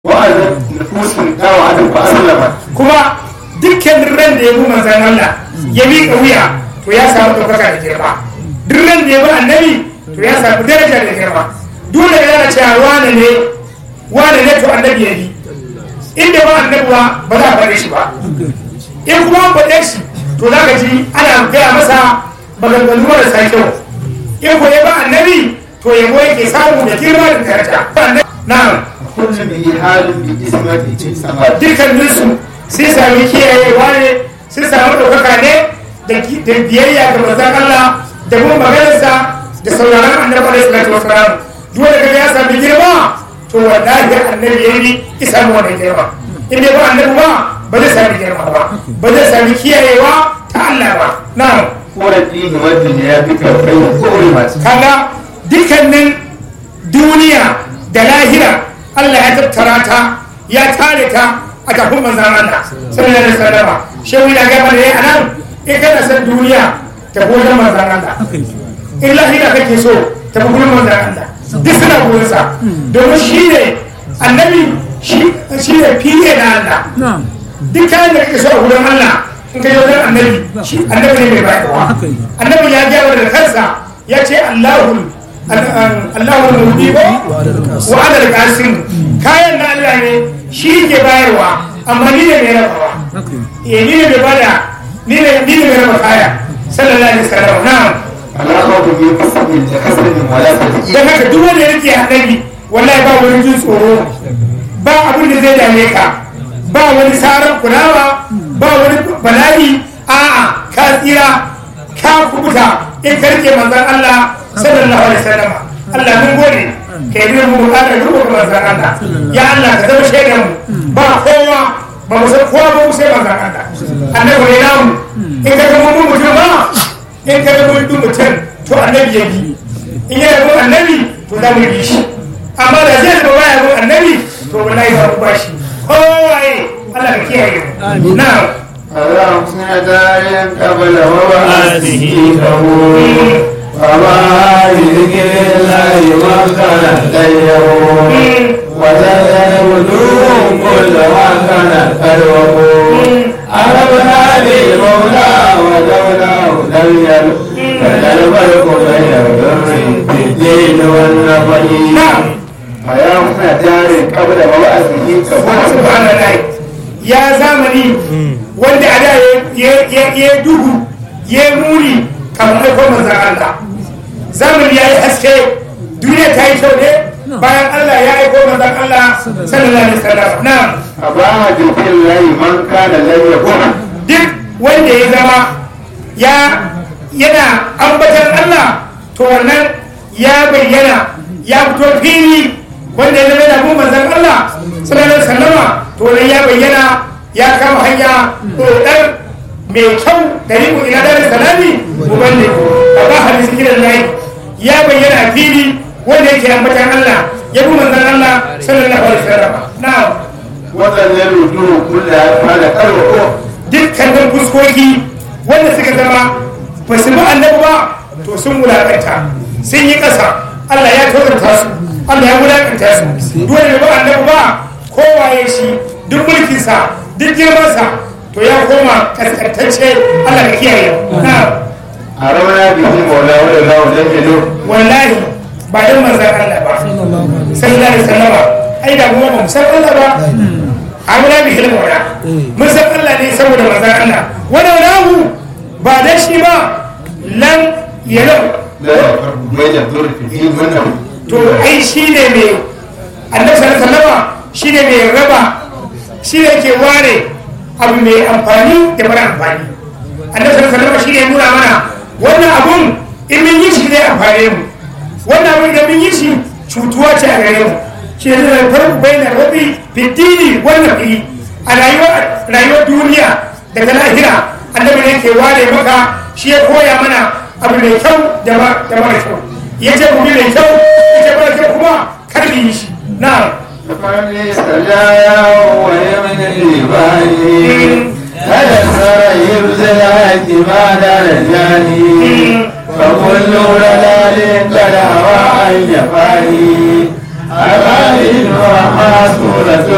wa'azin nufusin dawa hadin ba sallama kuma dukkan ran da ya bi manzan Allah ya miƙa wuya to ya samu ɗaukaka da girma duk ran da ya bi annabi to ya samu daraja da girma dole ya yana cewa wane ne wane ne to annabi ya bi inda ba annabi ba ba za a faɗe shi ba in kuma an faɗe shi to za ka ji ana gaya masa maganganu marasa kyau in ko ya ba annabi to yabo yake samu da girma da daraja na'am kullum bi halin bi ismati ce sama dukkaninsu sai sami kiyayewa ne sai sami ɗaukaka ne da biyayya ga manzan Allah da kuma maganarsa da sauraron annabi alaihi salatu wasalam dole ga ya sami girma to wallahi annabi yayi ya sami wannan girma in dai ba annabi ba ba zai sami girma ba ba zai sami kiyayewa ta Allah ba na'am korafi ne wanda ne ya fi karfai da kore masu kaga dukkanin duniya da lahira Allah ya tattara ta ya tare ta a kafin manzan Allah sallallahu alaihi wasallam shehu ya ga mana yayi anan in kana san duniya ta gojen manzan Allah in lahira kake so ta gojen manzan Allah duk suna goyon sa domin shi ne annabi shi ne fiye da Allah duk kayan da kake so a gurin Allah in ka yi wajen annabi annabi ne mai bayarwa annabi ya gaya da kansa ya ce Allahul Allahul Mudi ko wa adal qasim kayan na Allah ne shi ke bayarwa amma ni ne mai rabawa eh ni ne mai bada ni ne ni ne mai raba kaya sallallahu alaihi wasallam na'am alama ku bi kasabin da kasabin wala ta dan haka duk wanda yake annabi wallahi ba wani jin tsoro ba abin da zai dame ka ba wani sarar kulawa ba wani bala'i a'a ka tsira ka kubuta in ka rike manzon Allah sallallahu alaihi wasallam Allah mun gode ka yi mu bukatar rubuta manzon Allah ya Allah ka zama shaidar mu ba kowa ba mu san kowa ba mu sai manzon Allah annabi ne namu in ka zama mun mutum ba in ka zama mun mutum to annabi ya bi in ya zama annabi to za mu bi shi amma da zai zama baya zama annabi to wallahi ba mu ba shi kowaye Allah ka kiyaye mu na'am اللهم سنة قبل وبعثه كبور وما يذكر الله ما كان غيره وزاد وجوه كل ما كان قلبه أربنا للمولى ودولاه لم يلو فلا الفرق بين البر في الدين والنفل نعم فيا مسنة قبل وبعثه كبور subhanallah ya zamani wanda a da ya duhu ya muni kamar aiko manzan Allah zamani ya yi haske duniya ta yi kyau ne bayan Allah ya aiko manzan Allah sallallahu alaihi wasallam na'am أباها ذكر الله من كان لن يكون duk wanda ya zama ya yana ambatan Allah to wannan ya bayyana ya fito fili wanda ya zama yana bin manzan Allah sallallahu alaihi wasallama to wannan ya bayyana ya kama hanya ɗoɗar mai kyau da riƙo ila dare salami ubanne a ba hadisi gidan layi ya bayyana a fili wanda yake ambatan Allah ya bi manzan Allah sallallahu alaihi wasallama na'am waɗannan rudu kulla ya fara karwa dukkanin fuskoki wanda suka zama ba su bi annabi ba to sun wulakanta sun yi ƙasa Allah ya tozarta su Allah ya wulakanta su dole ne ba annabi ba kowaye shi duk mulkinsa duk girmansa to ya koma kaskantacce Allah ka kiyaye na a ramana bikin maula wadda za wa dan jelo wallahi ba dan manzan Allah ba sallallahu alaihi wasallama ai da kuma ba mu san Allah ba amina bi hilmu wala mun san Allah ne saboda manzan Allah wala lahu ba dan shi ba lan yalau da ya farko mai da zuri fi wannan to ai shi ne mai annabi sallallahu alaihi wasallama shi ne mai raba shi ne ke ware abu mai amfani da mara amfani annabi sallallahu alaihi wasallama shi ne nuna mana wannan abun in mun yi shi zai amfane mu wannan abun idan mun yi shi cutuwa ce a gare mu shi ne zai farko bayyana rabi fitini wannan fili a rayuwar duniya da ta lahira annabi ne ke ware maka shi ya koya mana abu mai kyau da mara kyau ya ce mu bi mai kyau ya ce mara kyau kuma kar mu yi shi na'am فمن استجايا ويمن الإيمان هذا سر يبذل اعتماد الجاني فكل ضلال قد هوى عن جفاني أبائل وما سورة